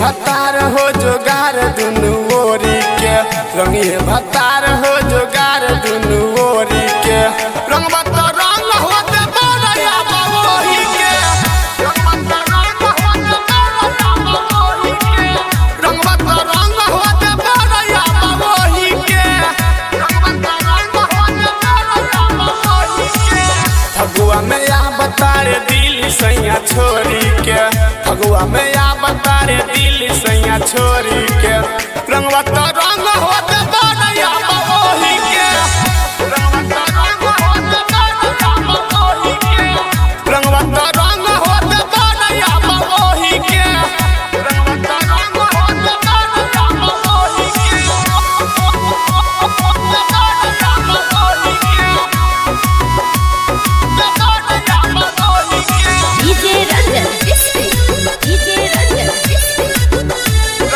भतार हो जोगार दुनु ओरी के रंगिए भतार हो जोगार दुनु ओरी के रंग बत रंग होते बरया बवोही के रंग बत रंग होते बरया बवोही के रंग बत रंग होते बरया बवोही के रंग बत रंग होते बरया बवोही के फगुआ में या बतारे दिल सैया छोरी के फगुआ में या बतारे दिल सैया छोरी के रंगवा तो रंग होते बनैया बबोही के रंगवा तो रंग होते बनैया बबोही के रंगवा तो रंग होते बनैया बबोही के रंगवा तो रंग होते बनैया बबोही के बनैया बबोही के DJ Ranjan District. DJ Ranjan District.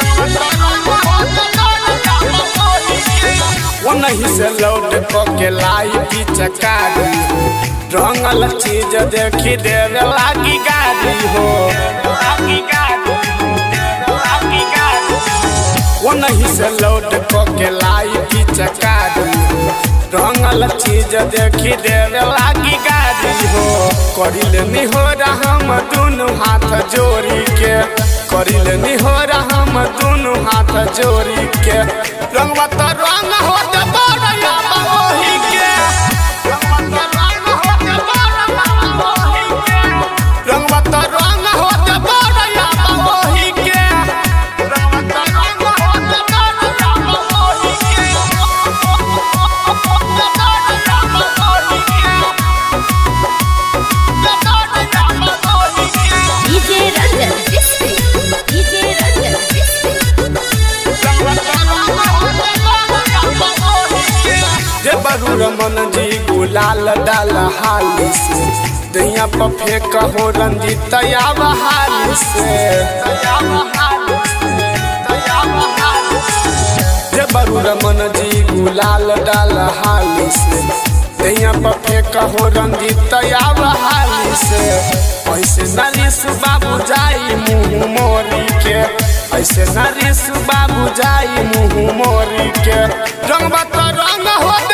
वो नहीं से लौट के लाई की चकारी हो रंगल चीज देखी देवे लागी गाड़ी हो लागी गाड़ी हो, लागी गाड़ी हो। वो नहीं से लौट के लाई की चकारी हो रंगल चीज देखी देवे लागी गाड़ी हो करिल निहोर हम दुनु हाथ जोड़ी के करिल निहोर हम दुनु हाथ जोड़ी के रंगवा तो रंग होते बरया बहोही के रंगवा तो रंग होते बरया बहोही के रंगवा तो रंग होते बरया बहोही के रंगवा तो रंग होते बरया बहोही के बरया बहोही के बरया बहोही के DJ Ranjan District. DJ Ranjan District. जे बरू रमन जी गुलाल डाल हाली से दैया पर फेंक हो रंजी तयाब हाली से जे बरू रमन जी गुलाल डाल हाली से दैया पर फेंक हो रंजी तयाब हाली से ऐसे नरिस बाबू जाई मुँह मोरी के ऐसे नरिस बाबू जाई मुँह मोरी के रंग बत रंग होते